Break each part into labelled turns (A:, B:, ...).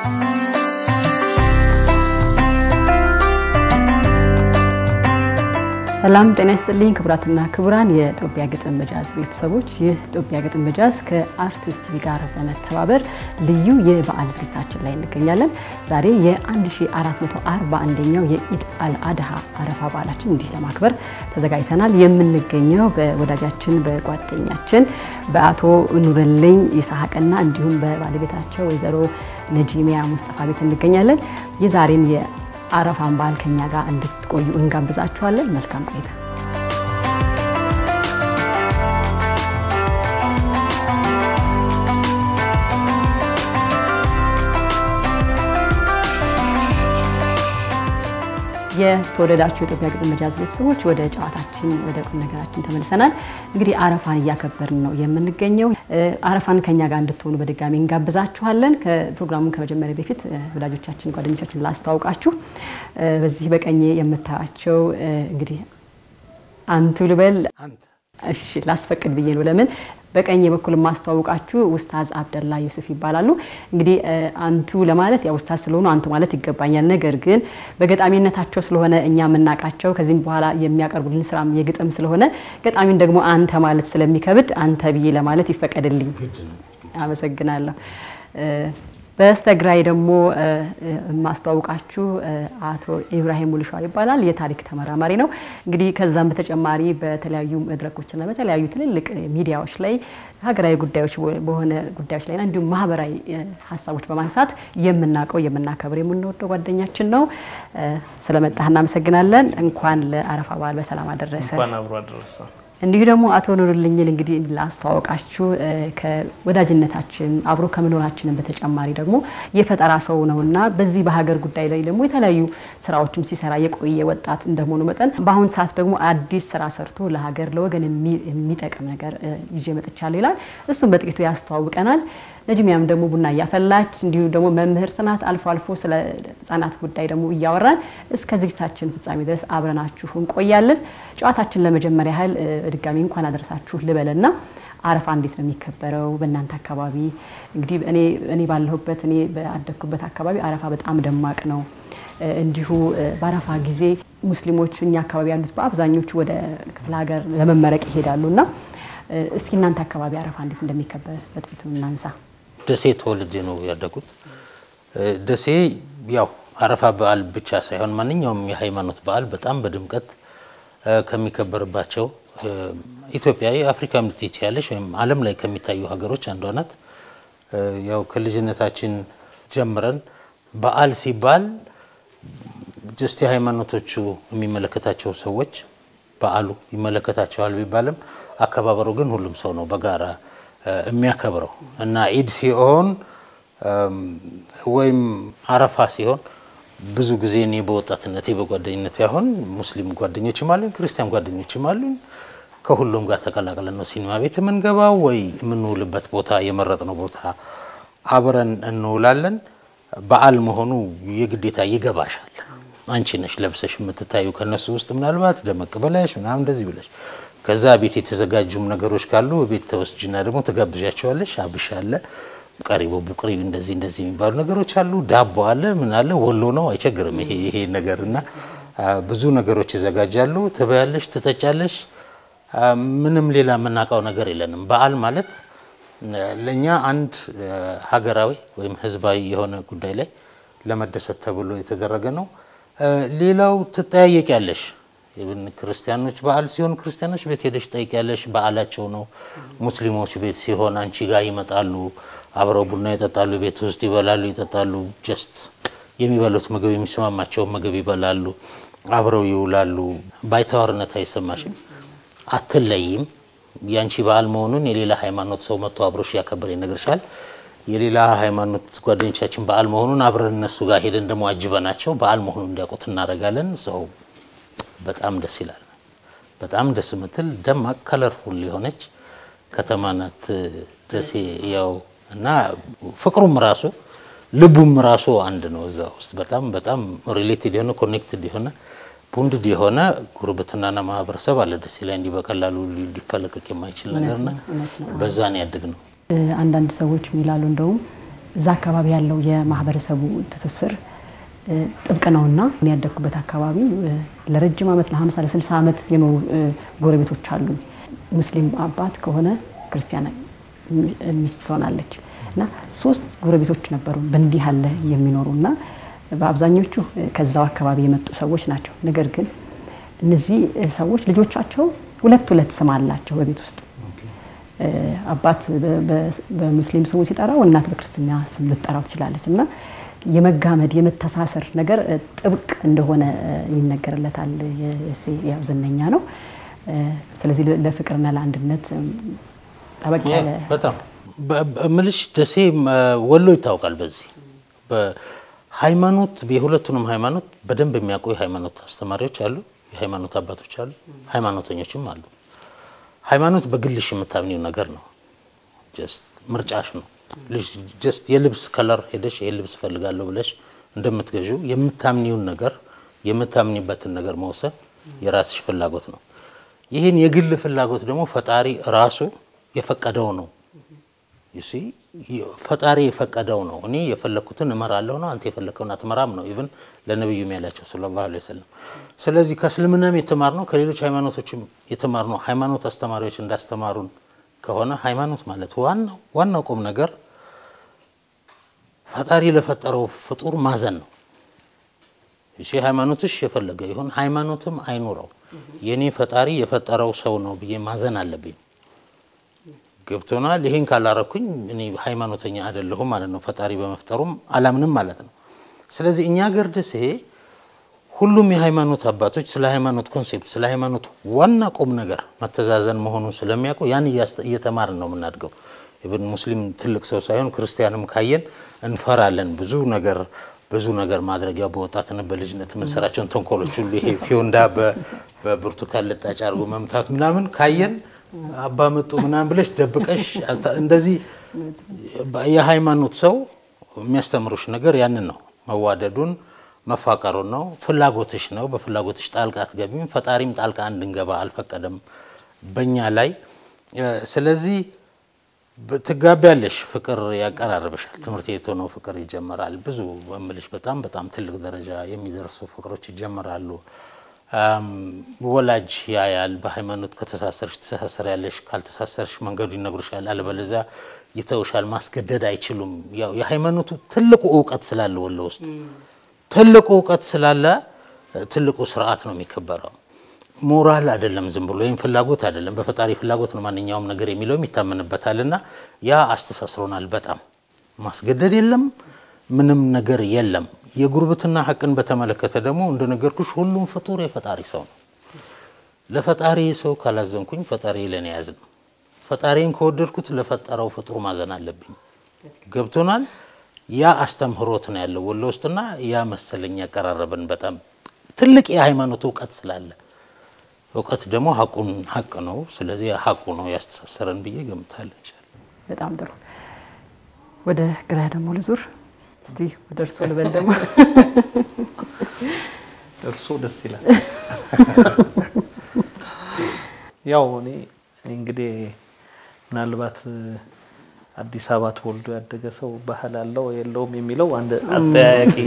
A: ሰላም ጤና ይስጥልኝ ክቡራትና ክቡራን የኢትዮጵያ ግጥም በጃዝ ቤተሰቦች፣ ይህ ኢትዮጵያ ግጥም በጃዝ ከአርቲስት ቲቪ ጋር በመተባበር ልዩ የበዓል ዝግጅታችን ላይ እንገኛለን። ዛሬ የ1441ኛው የኢድ አልአድሃ አረፋ በዓላችን እንዲህ ለማክበር ተዘጋጅተናል። የምንገኘው በወዳጃችን በጓደኛችን በአቶ ኑረልኝ ይስሐቅና እንዲሁም በባለቤታቸው ወይዘሮ ነጂሚያ ሙስጠፋ ቤት እንገኛለን። የዛሬን አረፋን በዓል ከኛ ጋር እንድትቆዩ እንጋብዛችኋለን። መልካም ቆይታ። የተወደዳችሁ የኢትዮጵያ ግጥም በጃዝ ቤተሰቦች ወደ ጨዋታችን ወደ ቁም ነገራችን ተመልሰናል። እንግዲህ አረፋን እያከበርን ነው የምንገኘው። አረፋን ከኛ ጋር እንድትሆኑ በድጋሚ እንጋብዛችኋለን። ፕሮግራሙን ከመጀመሪያ በፊት ወዳጆቻችን፣ ጓደኞቻችን ላስተዋውቃችሁ። በዚህ በቀኜ የምታያቸው እንግዲህ አንቱ ልበል እሺ ላስፈቅድ ብዬ ነው። ለምን በቀኝ በኩል የማስተዋውቃችሁ ኡስታዝ አብደላ ዩሱፍ ይባላሉ። እንግዲህ አንቱ ለማለት ያው ኡስታዝ ስለሆኑ አንቱ ማለት ይገባኛል። ነገር ግን በገጣሚነታቸው ስለሆነ እኛ የምናውቃቸው ከዚህም በኋላ የሚያቀርቡልን ስራም የግጥም ስለሆነ ገጣሚን ደግሞ አንተ ማለት ስለሚከብድ አንተ ብዬ ለማለት ይፈቀድልኝ። አመሰግናለሁ። በስተግራይ ደግሞ የማስተዋውቃችሁ አቶ ኢብራሂም ሙልሻ ይባላል። የታሪክ ተመራማሪ ነው። እንግዲህ ከዛም በተጨማሪ በተለያዩ መድረኮችና በተለያዩ ትልልቅ ሚዲያዎች ላይ ሀገራዊ ጉዳዮች በሆነ ጉዳዮች ላይና እንዲሁም ማህበራዊ ሀሳቦች በማንሳት የምናውቀው የምናከብር የምንወደው ጓደኛችን ነው። ስለመጣህ እናመሰግናለን። እንኳን ለአረፋ በዓል በሰላም አደረሰ።
B: እንኳን አብሮ አደረሰ።
A: እንዲሁ ደግሞ አቶ ኑርልኝን እንግዲህ ላስተዋወቃችሁ ከወዳጅነታችን አብሮ ከመኖራችንን በተጨማሪ ደግሞ የፈጠራ ሰው ነውና በዚህ በሀገር ጉዳይ ላይ ደግሞ የተለያዩ ስራዎችም ሲሰራ የቆየ ወጣት እንደመሆኑ መጠን በአሁን ሰዓት ደግሞ አዲስ ስራ ሰርቶ ለሀገር ለወገን የሚጠቅም ነገር ይዤ መጥቻለሁ ይላል። እሱም በጥቂቱ ያስተዋውቀናል። ነጅሚያም ደግሞ ቡና እያፈላች እንዲሁም ደግሞ መምህርት ናት። አልፎ አልፎ ስለ ህጻናት ጉዳይ ደግሞ እያወራን እስከ ዝግጅታችን ፍጻሜ ድረስ አብረናችሁ እንቆያለን። ጨዋታችን ለመጀመሪያ ያህል በድጋሚ እንኳን አደረሳችሁ ልበልና አረፋ እንዴት ነው የሚከበረው በእናንተ አካባቢ? እንግዲህ እኔ ባለሁበት እኔ በአደግኩበት አካባቢ አረፋ በጣም ደማቅ ነው። እንዲሁ በአረፋ ጊዜ ሙስሊሞች እኛ አካባቢ ያሉት በአብዛኞቹ ወደ ክፍለ ሀገር ለመመረቅ ይሄዳሉ እና እስኪ እናንተ አካባቢ አረፋ እንዴት እንደሚከበር በጥቂቱ እናንሳ።
C: ደሴ ተወልጄ ነው ያደጉት። ደሴ ያው አረፋ በዓል ብቻ ሳይሆን ማንኛውም የሃይማኖት በዓል በጣም በድምቀት ከሚከበርባቸው ኢትዮጵያ የአፍሪካ ምትች ያለች ወይም ዓለም ላይ ከሚታዩ ሀገሮች አንዷ ናት። ያው ከልጅነታችን ጀምረን በዓል ሲባል ጀስት የሃይማኖቶቹ የሚመለከታቸው ሰዎች በዓሉ ይመለከታቸዋል ቢባልም አከባበሩ ግን ሁሉም ሰው ነው በጋራ የሚያከብረው እና ኢድ ሲሆን ወይም አረፋ ሲሆን ብዙ ጊዜ እኔ በወጣትነቴ በጓደኝነት ያሁን ሙስሊም ጓደኞችም አሉኝ፣ ክርስቲያን ጓደኞችም አሉኝ። ከሁሉም ጋር ተቀላቅለን ነው ሲኒማ ቤት የምንገባው ወይ የምንውልበት ቦታ የመረጥነው ቦታ አብረን እንውላለን። በዓል መሆኑ የግዴታ ይገባሻል። አንቺ ነሽ ለብሰሽ የምትታዩ ከነሱ ውስጥ ምናልባት ደመቅ ብለሽ ምናምን እንደዚህ ብለሽ ከዛ ቤት የተዘጋጁም ነገሮች ካሉ ቤት ተወስጅና ደግሞ ትጋብዣቸዋለሽ። አብሽ አለ፣ ቀሪቦ፣ ቡቅሪ እንደዚህ እንደዚህ የሚባሉ ነገሮች አሉ። ዳቦ አለ፣ ምን አለ፣ ወሎ ነው አይቸግርም ይሄ ይሄ ነገር እና ብዙ ነገሮች ይዘጋጃሉ። ትበያለሽ፣ ትጠጫለሽ። ምንም ሌላ የምናውቀው ነገር የለንም። በዓል ማለት ለእኛ አንድ ሀገራዊ ወይም ህዝባዊ የሆነ ጉዳይ ላይ ለመደሰት ተብሎ የተደረገ ነው። ሌላው ትጠያየቂያለሽ። ክርስቲያኖች በዓል ሲሆን ክርስቲያኖች ቤት ሄደሽ ጠይቂያለሽ፣ በዓላቸው ነው። ሙስሊሞች ቤት ሲሆን አንቺ ጋር ይመጣሉ፣ አብረው ቡና ይጠጣሉ፣ ቤት ውስጥ ይበላሉ፣ ይጠጣሉ። ጀስት የሚበሉት ምግብ የሚስማማቸውን ምግብ ይበላሉ፣ አብረው ይውላሉ። ባይተዋርነት አይሰማሽም፣ አትለይም። ያንቺ በዓል መሆኑን የሌላ ሃይማኖት ሰው መጥቶ አብሮሽ ያከብር ይነግርሻል። የሌላ ሃይማኖት ጓደኞቻችን በዓል መሆኑን አብረን እነሱ ጋር ሄደን ደግሞ አጅበናቸው በዓል መሆኑን እንዲያውቁት እናደርጋለን። ሰው በጣም ደስ ይላል። በጣም ደስ የምትል ደማቅ ከለርፉል የሆነች ከተማ ናት ደሴ። ያው እና ፍቅሩም ራሱ ልቡም ራሱ አንድ ነው። እዛ ውስጥ በጣም በጣም ሪሌትድ የሆነ ኮኔክትድ የሆነ ቡንድድ የሆነ ጉርብትናና ማህበረሰብ አለ ደሴ ላይ እንዲህ በቀላሉ ሊፈለቀቅ የማይችል ነገርና በዛ ነው ያደግ ነው።
A: አንዳንድ ሰዎች የሚላሉ እንደውም እዛ አካባቢ ያለው የማህበረሰቡ ትስስር ጥብቅ ነውና እኔ ያደግኩበት አካባቢ ለረጅም ዓመት ለ50 ለ60 ዓመት የኖሩ ጎረቤቶች አሉ። ሙስሊም አባት ከሆነ ክርስቲያን ሚስት ትሆናለች እና ሶስት ጎረቤቶች ነበሩ በእንዲህ ያለ የሚኖሩ እና በአብዛኞቹ ከዛው አካባቢ የመጡ ሰዎች ናቸው። ነገር ግን እነዚህ ሰዎች ልጆቻቸው ሁለት ሁለት ስም አላቸው በቤት ውስጥ አባት በሙስሊም ስሙ ሲጠራው እናት በክርስትና ስም ልትጠራው ትችላለች እና የመጋመድ የመተሳሰር ነገር ጥብቅ እንደሆነ ይነገርለታል። ያው ዝነኛ ነው። ስለዚህ ለፍቅርና ለአንድነት ጠበቅ ያለ
C: በጣም ምልሽ ደሴ ወሎ ይታወቃል። በዚህ በሃይማኖት የሁለቱንም ሃይማኖት በደንብ የሚያውቁ የሃይማኖት አስተማሪዎች አሉ፣ የሃይማኖት አባቶች አሉ፣ ሃይማኖተኞችም አሉ። ሃይማኖት በግልሽ የምታምኒው ነገር ነው። ጀስት ምርጫሽ ነው። ጀስት የልብስ ከለር ሄደሽ ይሄን ልብስ እፈልጋለሁ ብለሽ እንደምትገዡ የምታምኒውን ነገር የምታምኒበትን ነገር መወሰን የራስሽ ፍላጎት ነው። ይህን የግል ፍላጎት ደግሞ ፈጣሪ ራሱ የፈቀደው ነው። ዩሲ ፈጣሪ የፈቀደው ነው። እኔ የፈለግኩትን እመራለሁ ነው፣ አንተ የፈለግከውን አትመራም ነው። ኢቭን ለነቢዩም ያላቸው ሰለላሁ ዐለይሂ ወሰለም። ስለዚህ ከእስልምናም የተማርነው ከሌሎች ሃይማኖቶችም የተማርነው ሃይማኖት አስተማሪዎች እንዳስተማሩን ከሆነ ሃይማኖት ማለት ዋናው ዋናው ቁም ነገር ፈጣሪ ለፈጠረው ፍጡር ማዘን ነው። እሺ ሃይማኖትሽ የፈለገ ይሁን ሃይማኖትም አይኑረው የኔ ፈጣሪ የፈጠረው ሰው ነው ብዬ ማዘን አለብኝ። ገብቶናል። ይሄን ካላረኩኝ እኔ ሃይማኖተኛ አይደለሁም ማለት ነው። ፈጣሪ በመፍጠሩም አላምንም ማለት ነው። ስለዚህ እኛ ገር ደሴ ሁሉም የሃይማኖት አባቶች ስለ ሃይማኖት ኮንሴፕት ስለ ሃይማኖት ዋና ቁም ነገር መተዛዘን መሆኑን ስለሚያውቁ ያን እየተማርን ነው የምናድገው። ኢብን ሙስሊም ትልቅ ሰው ሳይሆን ክርስቲያንም ካየን እንፈራለን። ብዙ ነገር ብዙ ነገር ማድረጊያ በወጣትነት በልጅነት የምንሰራቸውን ተንኮሎች ሁሉ ይሄ ፊዮንዳ በብርቱካን ልጣጭ አድርጎ መምታት ምናምን ካየን አባ መጡ ምናምን ብለሽ ደብቀሽ እንደዚህ የሃይማኖት ሰው የሚያስተምሩሽ ነገር ያንን ነው። መዋደዱን መፋቀሩን ነው። ፍላጎትሽ ነው። በፍላጎትሽ ጣልቃ አትገቢም። ፈጣሪም ጣልቃ እንድንገባ አልፈቀደም በእኛ ላይ። ስለዚህ ትጋቢያለሽ፣ ፍቅር ያቀራርብሻል። ትምህርት ቤት ሆኖ ፍቅር ይጀመራል። ብዙ በምልሽ በጣም በጣም ትልቅ ደረጃ የሚደርሱ ፍቅሮች ይጀመራሉ። ወላጅ ያያል። በሃይማኖት ከተሳሰርሽ ትሳሰር ያለሽ፣ ካልተሳሰርሽ መንገዱ ይነግሩሻል፣ አለበለዚያ ይተውሻል። ማስገደድ አይችሉም። ያው የሃይማኖቱ ትልቁ እውቀት ስላለ ወሎ ውስጥ ትልቁ እውቀት ስላለ ትልቁ ስርዓት ነው የሚከበረው። ሞራል አይደለም፣ ዝም ብሎ ወይም ፍላጎት አይደለም። በፈጣሪ ፍላጎት ነው ማንኛውም ነገር የሚለውም ይታመንበታል። እና ያ አስተሳስሮናል። በጣም ማስገደድ የለም፣ ምንም ነገር የለም። የጉርብትና ሐቅን በተመለከተ ደግሞ እንደነገርኩሽ ሁሉም ፍጡር የፈጣሪ ሰው ነው። ለፈጣሪ ሰው ካላዘንኩኝ ፈጣሪ ለኔ ያዝ ነው። ፈጣሪን ከወደድኩት ለፈጠረው ፍጡር ማዘን አለብኝ። ገብቶናል። ያ አስተምህሮት ነው ያለው ወሎ ውስጥና ያ መሰለኝ ያቀራረብን በጣም ትልቅ የሃይማኖት እውቀት ስላለ እውቀት ደግሞ ሀቁን ሀቅ ነው። ስለዚህ ሀቁ ነው ያስተሳሰረን ብዬ ገምታለሁ። ይችላል
A: በጣም ጥሩ። ወደ ግራ ደግሞ ልዙር እስቲ ወደ እርሶ ልበል ደግሞ
B: እርሶ ደስ ይላል። ያው እኔ እንግዲህ ምናልባት አዲስ አበባ ተወልዶ ያደገ ሰው ባህል አለው የለውም የሚለው አንድ አጠያያቂ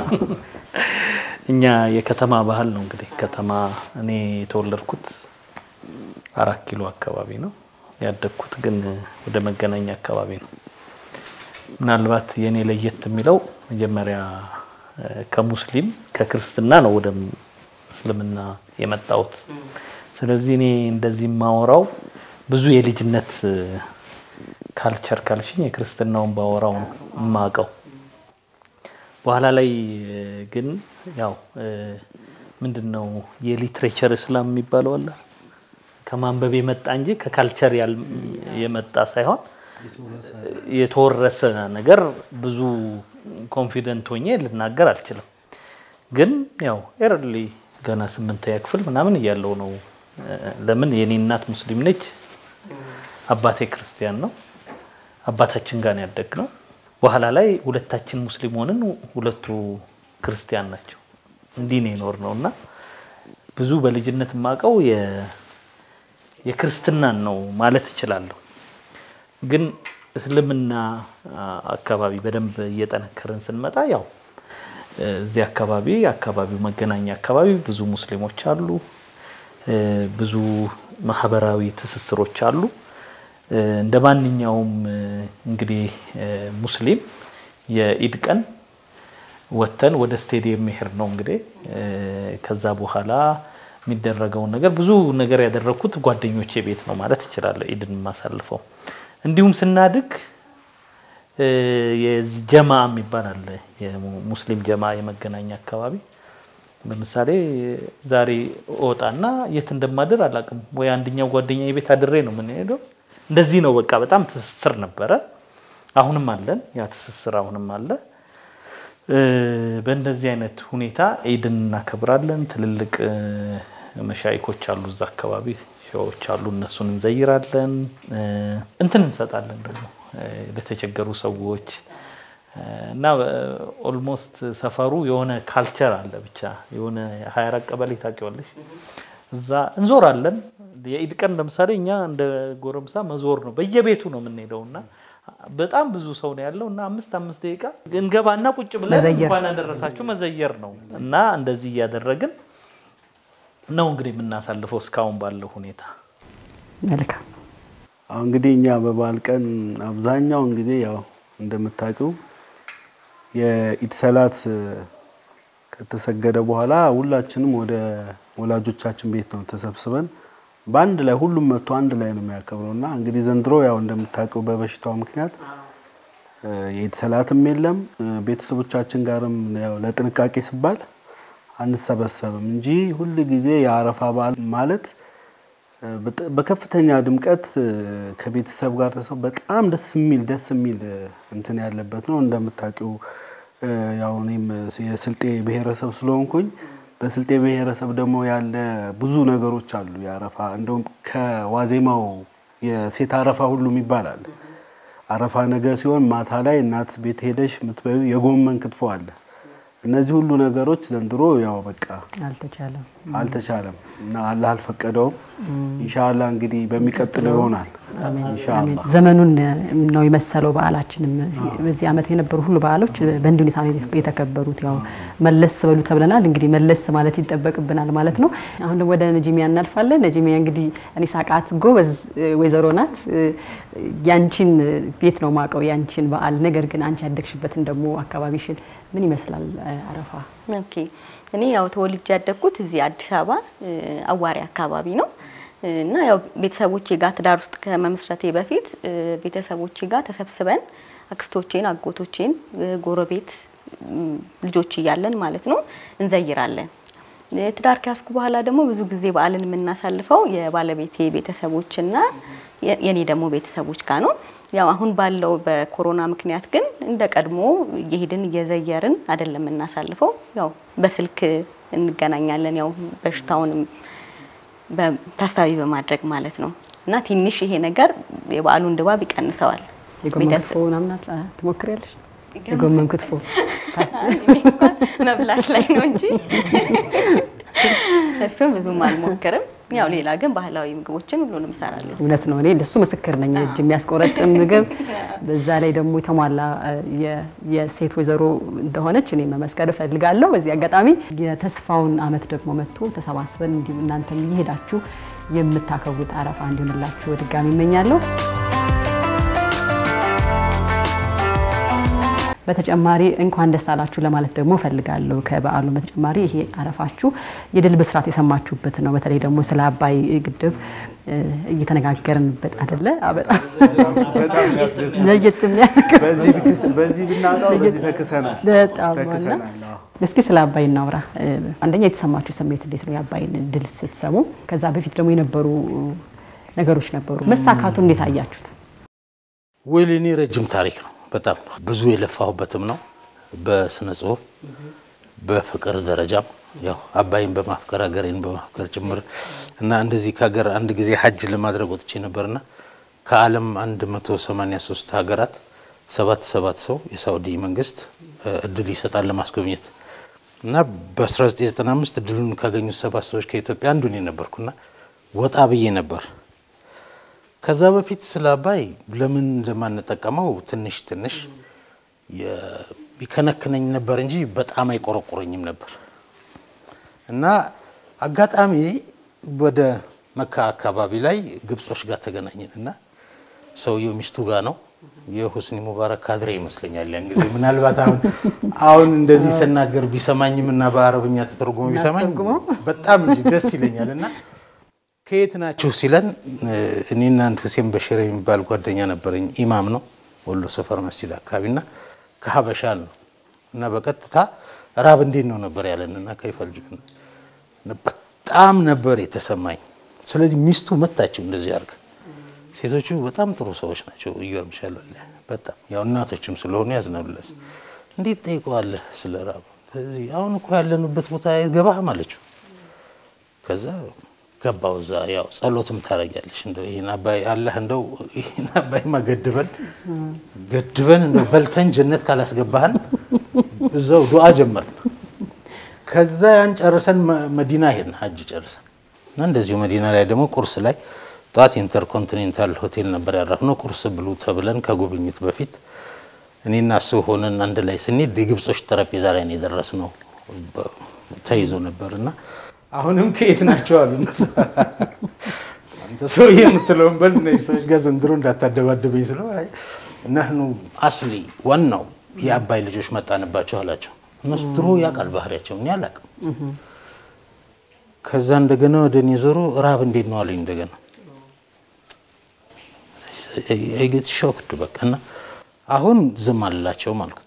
B: እኛ የከተማ ባህል ነው እንግዲህ ከተማ እኔ የተወለድኩት አራት ኪሎ አካባቢ ነው ያደግኩት ግን ወደ መገናኛ አካባቢ ነው ምናልባት የእኔ ለየት የሚለው መጀመሪያ ከሙስሊም ከክርስትና ነው ወደ እስልምና የመጣሁት ስለዚህ እኔ እንደዚህ የማወራው ብዙ የልጅነት ካልቸር ካልሽኝ የክርስትናውን ባወራው ነው የማውቀው በኋላ ላይ ግን ያው ምንድን ነው የሊትሬቸር እስላም የሚባለው አለ ከማንበብ የመጣ እንጂ ከካልቸር የመጣ ሳይሆን የተወረሰ ነገር ብዙ ኮንፊደንት ሆኜ ልናገር አልችልም። ግን ያው ኤርሊ ገና ስምንተኛ ክፍል ምናምን እያለው ነው። ለምን የኔ እናት ሙስሊም ነች፣ አባቴ ክርስቲያን ነው። አባታችን ጋር ያደግ ነው። በኋላ ላይ ሁለታችን ሙስሊም ሆንን፣ ሁለቱ ክርስቲያን ናቸው። እንዲህ ነው የኖር ነው እና ብዙ በልጅነት የማውቀው የክርስትናን ነው ማለት እችላለሁ። ግን እስልምና አካባቢ በደንብ እየጠነከርን ስንመጣ ያው እዚህ አካባቢ አካባቢው መገናኛ አካባቢ ብዙ ሙስሊሞች አሉ። ብዙ ማህበራዊ ትስስሮች አሉ። እንደ ማንኛውም እንግዲህ ሙስሊም የኢድ ቀን ወጥተን ወደ ስቴዲየም መሄድ ነው እንግዲህ ከዛ በኋላ የሚደረገውን ነገር ብዙ ነገር ያደረግኩት ጓደኞቼ ቤት ነው ማለት እችላለሁ። ኢድን የማሳልፈው እንዲሁም ስናድግ ጀማ የሚባል አለ። የሙስሊም ጀማ የመገናኛ አካባቢ ለምሳሌ ዛሬ እወጣና የት እንደማድር አላውቅም። ወይ አንደኛው ጓደኛ ቤት አድሬ ነው የምንሄደው። እንደዚህ ነው በቃ በጣም ትስስር ነበረ። አሁንም አለን፣ ያ ትስስር አሁንም አለ። በእንደዚህ አይነት ሁኔታ ኢድን እናከብራለን። ትልልቅ መሻይኮች አሉ እዛ አካባቢ ሻዎች አሉ፣ እነሱን እንዘይራለን። እንትን እንሰጣለን ደግሞ ለተቸገሩ ሰዎች እና ኦልሞስት ሰፈሩ የሆነ ካልቸር አለ። ብቻ የሆነ ሀያ አራት ቀበሌ ታውቂዋለሽ፣ እዛ እንዞራለን። የኢድ ቀን ለምሳሌ እኛ እንደ ጎረምሳ መዞር ነው፣ በየቤቱ ነው የምንሄደው እና በጣም ብዙ ሰው ነው ያለው እና አምስት አምስት ደቂቃ እንገባና ቁጭ ብለን እንኳን ያደረሳችሁ መዘየር ነው እና እንደዚህ እያደረግን ነው እንግዲህ የምናሳልፈው እስካሁን ባለው ሁኔታ።
A: መልካም
D: እንግዲህ እኛ በበዓል ቀን አብዛኛው እንግዲህ ያው እንደምታውቂው የኢድ ሰላት ከተሰገደ በኋላ ሁላችንም ወደ ወላጆቻችን ቤት ነው ተሰብስበን በአንድ ላይ ሁሉም መጥቶ አንድ ላይ ነው የሚያከብረው እና እንግዲህ ዘንድሮ ያው እንደምታውቀው በበሽታው ምክንያት የኢድ ሰላትም የለም። ቤተሰቦቻችን ጋርም ያው ለጥንቃቄ ሲባል አንሰበሰብም እንጂ ሁል ጊዜ የአረፋ በዓል ማለት በከፍተኛ ድምቀት ከቤተሰብ ጋር ተሰው በጣም ደስ የሚል ደስ የሚል እንትን ያለበት ነው። እንደምታውቂው ያው እኔም የስልጤ ብሔረሰብ ስለሆንኩኝ በስልጤ ብሔረሰብ ደግሞ ያለ ብዙ ነገሮች አሉ። የአረፋ እንደውም ከዋዜማው የሴት አረፋ ሁሉም ይባላል። አረፋ ነገ ሲሆን ማታ ላይ እናት ቤት ሄደሽ የምትበዩ የጎመን ክትፎ አለ። እነዚህ ሁሉ ነገሮች ዘንድሮ ያው በቃ
A: አልተቻለም
D: አልተቻለም እና አላህ አልፈቀደውም። ኢንሻአላህ እንግዲህ በሚቀጥለው ይሆናል። ኢንሻአላህ
A: ዘመኑን ነው የመሰለው። በዓላችንም በዚህ ዓመት የነበሩ ሁሉ በዓሎች በእንዲህ ሁኔታ ነው የተከበሩት። ያው መለስ በሉ ተብለናል። እንግዲህ መለስ ማለት ይጠበቅብናል ማለት ነው። አሁን ደግሞ ወደ ነጂሚያ እናልፋለን። ነጂሚያ እንግዲህ እኔ ሳቃት ጎበዝ ወይዘሮ ናት። ያንቺን ቤት ነው ማቀው ያንቺን በዓል ነገር ግን አንቺ ያደግሽበትን ደግሞ አካባቢሽን ምን ይመስላል አረፋ?
E: ኦኬ እኔ ያው ተወልጄ ያደግኩት እዚህ አዲስ አበባ አዋሪ አካባቢ ነው እና ያው ቤተሰቦቼ ጋር ትዳር ውስጥ ከመመስረቴ በፊት ቤተሰቦቼ ጋር ተሰብስበን አክስቶቼን፣ አጎቶቼን፣ ጎረቤት ልጆች እያለን ማለት ነው እንዘይራለን። ትዳር ከያዝኩ በኋላ ደግሞ ብዙ ጊዜ በዓልን የምናሳልፈው የባለቤቴ ቤተሰቦችና የኔ ደግሞ ቤተሰቦች ጋር ነው። ያው አሁን ባለው በኮሮና ምክንያት ግን እንደ ቀድሞ እየሄድን እየዘየርን አይደለም የምናሳልፈው። ያው በስልክ እንገናኛለን። ያው በሽታውንም ታሳቢ በማድረግ ማለት ነው እና ትንሽ ይሄ ነገር የበዓሉን ድባብ ይቀንሰዋል።
A: የጎመን ክትፎ ምናምን ትሞክሪያለሽ? የጎመን ክትፎ
E: መብላት ላይ ነው እንጂ እሱን ብዙም አልሞክርም። ያው ሌላ ግን ባህላዊ ምግቦችን ሁሉንም እሰራለሁ።
A: እውነት ነው። እኔ ለሱ ምስክር ነኝ። እጅ የሚያስቆረጥም ምግብ በዛ ላይ ደግሞ የተሟላ የሴት ወይዘሮ እንደሆነች እኔ መመስከር እፈልጋለሁ። በዚህ አጋጣሚ የተስፋውን ዓመት ደግሞ መጥቶ ተሰባስበን እንዲሁ እናንተም እየሄዳችሁ የምታከብሩት አረፋ እንዲሆንላችሁ በድጋሚ እመኛለሁ። በተጨማሪ እንኳን ደስ አላችሁ ለማለት ደግሞ እፈልጋለሁ። ከበዓሉ በተጨማሪ ይሄ አረፋችሁ የድል ብስራት የሰማችሁበት ነው። በተለይ ደግሞ ስለ አባይ ግድብ እየተነጋገርንበት አይደለ? በጣም ለየት የሚያደርግ
D: በዚህ ብናጣው በዚህ ተክሰናል
A: በጣም
D: ተክሰናል። አዎ።
A: እስኪ ስለ አባይ እናውራ። አንደኛ የተሰማችሁ ስሜት እንዴት ነው? የአባይን ድል ስትሰሙ፣ ከዛ በፊት ደግሞ የነበሩ ነገሮች ነበሩ። መሳካቱን እንዴት አያችሁት?
C: ወይ ለእኔ ረጅም ታሪክ ነው። በጣም ብዙ የለፋሁበትም ነው። በስነ ጽሁፍ በፍቅር ደረጃም ያው አባይን በማፍቀር ሀገሬን በማፍቀር ጭምር እና እንደዚህ ከሀገር አንድ ጊዜ ሀጅ ለማድረግ ወጥቼ ነበርና ከዓለም 183 ሀገራት ሰባት ሰባት ሰው የሳውዲ መንግስት እድል ይሰጣል ለማስጎብኘት እና በ1995 እድሉን ካገኙት ሰባት ሰዎች ከኢትዮጵያ አንዱ እኔ ነበርኩና ወጣ ብዬ ነበር ከዛ በፊት ስለ አባይ ለምን እንደማንጠቀመው ትንሽ ትንሽ የ- ይከነክነኝ ነበር እንጂ በጣም አይቆረቁረኝም ነበር እና አጋጣሚ ወደ መካ አካባቢ ላይ ግብጾች ጋር ተገናኘን እና ሰውየው ሚስቱ ጋር ነው የሁስኒ ሙባረክ ካድሬ ይመስለኛል ያን ጊዜ ምናልባት አሁን አሁን እንደዚህ ስናገር ቢሰማኝም እና በአረብኛ ተተርጉሞ ቢሰማኝ በጣም እንጂ ደስ ይለኛል እና ከየት ናችሁ ሲለን እ፣ እኔና አንድ ሁሴን በሽር የሚባል ጓደኛ ነበረኝ ኢማም ነው ወሎ ሰፈር መስጂድ አካባቢና ከሀበሻ ነው እና በቀጥታ ራብ እንዴት ነው ነበር ያለን እና ከይፈልጅ በጣም ነበር የተሰማኝ ስለዚህ ሚስቱ መታችው እንደዚህ አድርገ ሴቶቹ በጣም ጥሩ ሰዎች ናቸው ይገርምሻል ወላሂ በጣም ያው እናቶችም ስለሆኑ ያዝናሉለስ እንዴት ጠይቀዋለህ ስለ ራብ ስለዚህ አሁን እኮ ያለንበት ቦታ አይገባህም አለችው ከዛ ገባው እዛ ያው ጸሎትም ታደርጊያለሽ እንደው ይህን አባይ አላህ እንደው ይህን አባይማ ገድበን ገድበን እንደው በልተን ጀነት ካላስገባህን እዛው ዱዓ ጀመርን። ከዛ ያን ጨርሰን መ- መዲና ሄድን ሀጅ ጨርሰን እና እንደዚሁ መዲና ላይ ደግሞ ቁርስ ላይ ጠዋት ኢንተርኮንቲኔንታል ሆቴል ነበር ያረፍነው። ቁርስ ብሉ ተብለን ከጉብኝት በፊት እኔና እሱ ሆነን አንድ ላይ ስንሄድ የግብጾች ጠረጴዛ ላይ ነው የደረስነው። በ- ተይዞ ነበር እና አሁንም ከየት ናቸው አሉ እነሱ። አንተ ሰውዬ የምትለውን በል እነዚህ ሰዎች ጋር ዘንድሮ እንዳታደባደበኝ ስለው አይ እነህኑ አስሊ ዋናው የአባይ ልጆች መጣንባቸው አላቸው። እነሱ ድሮ ያውቃል ባህሪያቸው፣ እኔ አላውቅም። ከዛ እንደገና ወደ እኔ ዞሮ ራብ እንዴት ነው አለኝ እንደገና አይገት ሾክድ በቃ እና አሁን ዝም አልላቸውም አልኩት።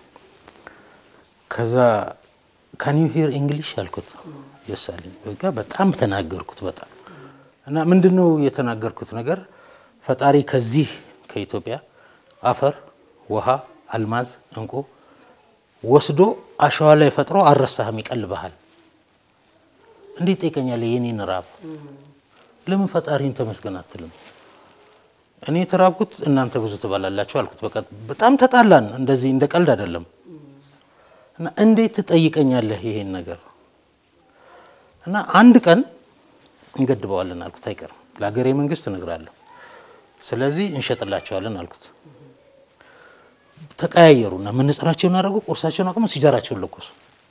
C: ከዛ ካን ዩ ሂር እንግሊሽ አልኩት። የስ አለኝ። በቃ በጣም ተናገርኩት በጣም እና ምንድን ነው የተናገርኩት ነገር ፈጣሪ ከዚህ ከኢትዮጵያ አፈር፣ ውሃ፣ አልማዝ፣ እንቁ ወስዶ አሸዋ ላይ ፈጥሮ አልረሳህም፣ ይቀልብሃል። እንዴት ጠይቀኛለህ የኔን ራብ ለምን ፈጣሪን ተመስገን አትልም? እኔ የተራብኩት እናንተ ብዙ ትበላላችሁ አልኩት። በቃ በጣም ተጣላን። እንደዚህ እንደ ቀልድ አይደለም። እና እንዴት ትጠይቀኛለህ ይሄን ነገር? እና አንድ ቀን እንገድበዋለን አልኩት። አይቀርም ለሀገሬ መንግስት እነግራለሁ። ስለዚህ እንሸጥላቸዋለን አልኩት። ተቀያየሩና መነጽራቸውን አደረጉ፣ ቁርሳቸውን አቅሙ፣ ሲጃራቸውን ለኮሱ።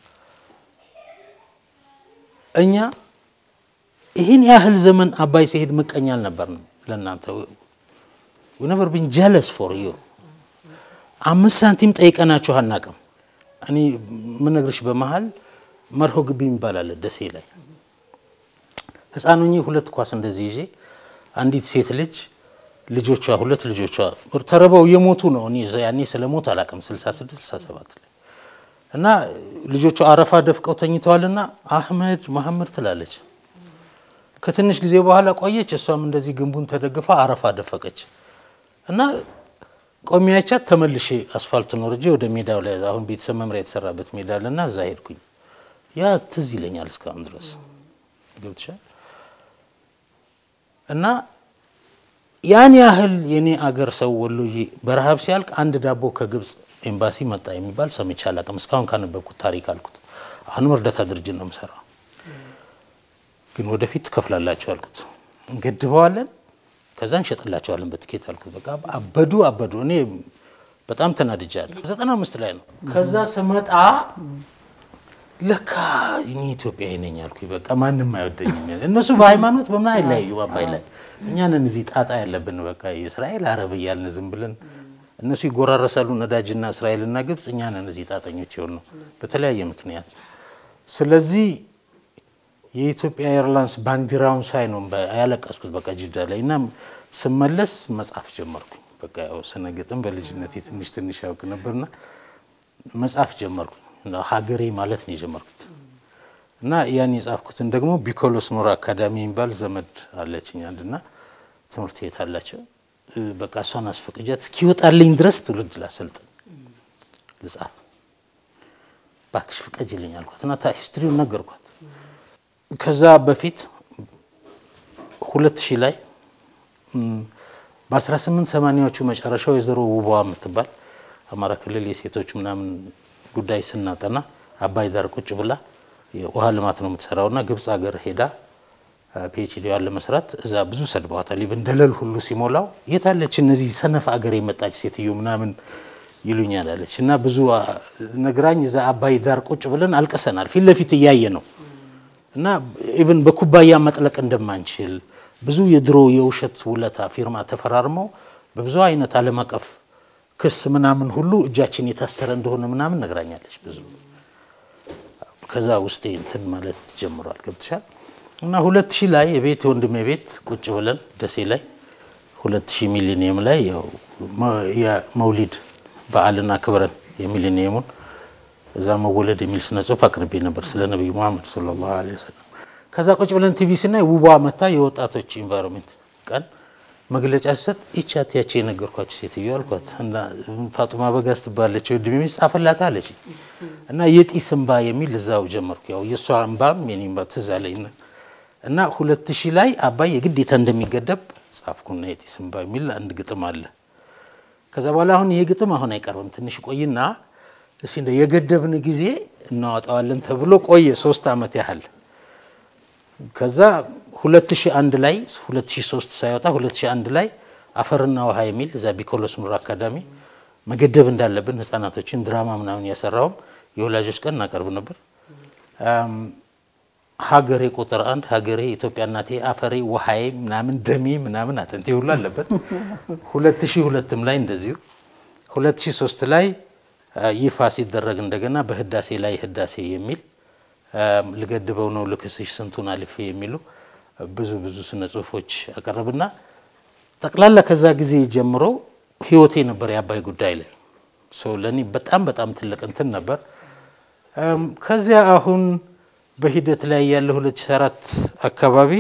C: እኛ ይህን ያህል ዘመን አባይ ሲሄድ ምቀኛ አልነበርንም ለእናንተ ነቨር ቢን ጀለስ ፎር ዩ አምስት ሳንቲም ጠይቀናችሁ አናቅም። እኔ ምነግርሽ በመሀል መርሆ ግቢ የሚባል አለ ደሴ ላይ ህፃን ሆኜ ሁለት ኳስ እንደዚህ ይዤ አንዲት ሴት ልጅ ልጆቿ ሁለት ልጆቿ ተረበው የሞቱ ነው። እኔ ያኔ ስለ ሞት አላቅም 66 67 ላይ እና ልጆቿ አረፋ ደፍቀው ተኝተዋልና አህመድ መሐመድ ትላለች። ከትንሽ ጊዜ በኋላ ቆየች። እሷም እንደዚህ ግንቡን ተደግፋ አረፋ ደፈቀች እና ቆሚያቻት ተመልሼ አስፋልቱን ወርጄ ወደ ሜዳው ላይ አሁን ቤተሰብ መምሪያ የተሰራበት ሜዳ አለና እዛ ሄድኩኝ። ያ ትዝ ይለኛል እስካሁን ድረስ ገብትሻል። እና ያን ያህል የኔ አገር ሰው ወሎዬ በረሃብ ሲያልቅ አንድ ዳቦ ከግብፅ ኤምባሲ መጣ የሚባል ሰምቼ አላውቅም እስካሁን ካነበብኩት ታሪክ አልኩት። አሁንም እርዳታ ድርጅት ነው የምሰራው፣ ግን ወደፊት ትከፍላላቸው አልኩት። እንገድበዋለን ከዛ እንሸጥላቸዋለን በትኬት አልኩት። በቃ አበዱ አበዱ። እኔ በጣም ተናድጃለሁ። ዘጠና አምስት ላይ ነው። ከዛ ስመጣ ለካ እኔ ኢትዮጵያዊ ነኝ አልኩኝ። በቃ ማንም አይወደኝም። እነሱ በሃይማኖት በምን አይለያዩ አባይ ላይ እኛንን እዚህ ጣጣ ያለብን በቃ የእስራኤል አረብ እያልን ዝም ብለን እነሱ ይጎራረሳሉ ነዳጅና እስራኤልና ግብፅ፣ እኛንን እዚህ ጣጠኞች የሆን ነው በተለያየ ምክንያት። ስለዚህ የኢትዮጵያ ኤርላይንስ ባንዲራውን ሳይ ነው ያለቀስኩት በቃ ጅዳ ላይ እና ስመለስ መጻፍ ጀመርኩኝ። በቃ ያው ስነ ግጥም በልጅነቴ ትንሽ ትንሽ ያውቅ ነበርና መጻፍ ጀመርኩኝ። ሀገሬ ማለት ነው የጀመርኩት እና ያን የጻፍኩትን ደግሞ ቢኮሎስ ኖር አካዳሚ የሚባል ዘመድ አለችኝ አንድና ትምህርት ቤት አላቸው። በቃ እሷን አስፈቅጃት እስኪወጣልኝ ድረስ ትውልድ ላሰልጥን ልጻፍ ባክሽ ፍቀጅልኝ አልኳት እና ሂስትሪውን ነገርኳት። ከዛ በፊት ሁለት ሺህ ላይ በ18 ሰማኒያዎቹ መጨረሻ ወይዘሮ ውቧ የምትባል አማራ ክልል የሴቶች ምናምን ጉዳይ ስናጠና አባይ ዳር ቁጭ ብላ የውሃ ልማት ነው የምትሰራውና ግብፅ ሀገር ሄዳ ፒኤችዲዋን ለመስራት እዛ ብዙ ሰድበዋታል። ኢቭን ደለል ሁሉ ሲሞላው የታለች እነዚህ ሰነፍ አገር የመጣች ሴትዮ ምናምን ይሉኛል አለች እና ብዙ ነግራኝ እዛ አባይ ዳር ቁጭ ብለን አልቅሰናል። ፊት ለፊት እያየ ነው እና ኢቭን በኩባያ መጥለቅ እንደማንችል ብዙ የድሮ የውሸት ውለታ ፊርማ ተፈራርመው በብዙ አይነት ዓለም አቀፍ ክስ ምናምን ሁሉ እጃችን የታሰረ እንደሆነ ምናምን ነግራኛለች ብዙ ከዛ ውስጤ እንትን ማለት ጀምሯል። ገብትሻል እና ሁለት ሺህ ላይ የቤት ወንድሜ ቤት ቁጭ ብለን ደሴ ላይ ሁለት ሺህ ሚሊኒየም ላይ ያው የመውሊድ በዓልን አክብረን የሚሊኒየሙን እዛ መወለድ የሚል ስነ ጽሁፍ አቅርቤ ነበር ስለ ነቢዩ መሐመድ ሰለላሁ ዐለይሂ ወሰለም። ከዛ ቁጭ ብለን ቲቪ ስናይ ውቧ መታ የወጣቶች ኢንቫይሮንሜንት ቀን መግለጫ ሲሰጥ ይቻት ያቺ የነገርኳቸው ሴትዮ አልኳት እና ፋጡማ በጋዝ ትባለች ወንድሜ ሚስት ጻፈላት አለች እና የጢስ እንባ የሚል እዛው ጀመርኩ። ያው የእሷ እንባም የኔ እንባ ትዝ አለኝ እና ሁለት ሺህ ላይ አባይ የግዴታ እንደሚገደብ ጻፍኩና የጢስ እንባ የሚል አንድ ግጥም አለ። ከዛ በኋላ አሁን ይሄ ግጥም አሁን አይቀርብም ትንሽ ቆይና እስኪ እንደ የገደብን ጊዜ እናወጣዋለን ተብሎ ቆየ ሶስት ዓመት ያህል ከዛ 2001 ላይ 2003 ሳይወጣ 2001 ላይ አፈርና ውሃ የሚል እዛ ቢኮሎስ ኑር አካዳሚ መገደብ እንዳለብን ህጻናቶችን ድራማ ምናምን ያሰራውም የወላጆች ቀን እናቀርብ ነበር። ሀገሬ ቁጥር አንድ ሀገሬ ኢትዮጵያ እናቴ አፈሬ ውሃዬ ምናምን ደሜ ምናምን አጥንቴ ሁሉ አለበት። 2002ም ላይ እንደዚሁ 2003 ላይ ይፋ ሲደረግ እንደገና በህዳሴ ላይ ህዳሴ የሚል ልገድበው ነው ልክስሽ ስንቱን አልፌ የሚሉ ብዙ ብዙ ስነ ጽሁፎች አቀረብና ጠቅላላ ከዛ ጊዜ ጀምሮ ህይወቴ ነበር የአባይ ጉዳይ ላይ ለእኔ በጣም በጣም ትልቅ እንትን ነበር። ከዚያ አሁን በሂደት ላይ ያለ 2004 አካባቢ